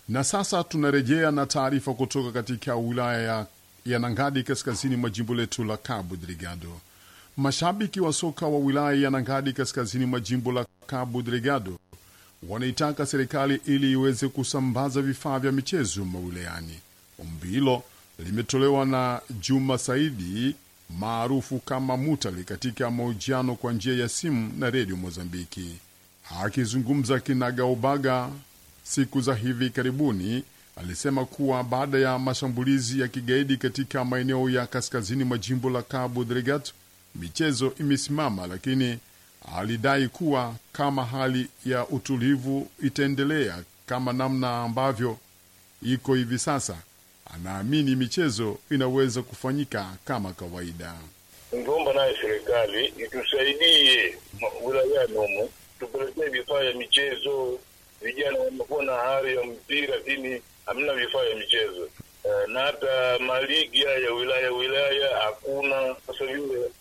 Na sasa tunarejea na taarifa kutoka katika wilaya ya, ya Nangadi kaskazini mwa jimbo letu la Cabo Delgado. Mashabiki wa soka wa wilaya ya Nangadi kaskazini mwa jimbo la Cabo Delgado wanaitaka serikali ili iweze kusambaza vifaa vya michezo mawilayani. Ombi hilo limetolewa na Juma Saidi maarufu kama Mutali katika mahojiano kwa njia ya simu na redio Mozambiki. Akizungumza kinagaubaga siku za hivi karibuni, alisema kuwa baada ya mashambulizi ya kigaidi katika maeneo ya kaskazini mwa jimbo la Cabo Delgado michezo imesimama, lakini alidai kuwa kama hali ya utulivu itaendelea kama namna ambavyo iko hivi sasa, anaamini michezo inaweza kufanyika kama kawaida. Ningeomba naye serikali itusaidie wilayani humu, tupelekee vifaa ya michezo. Vijana wamekuwa na hari ya mpira, lakini hamna vifaa ya michezo. Uh, na hata maligi haya ya wilaya wilaya hakuna. Sasa vile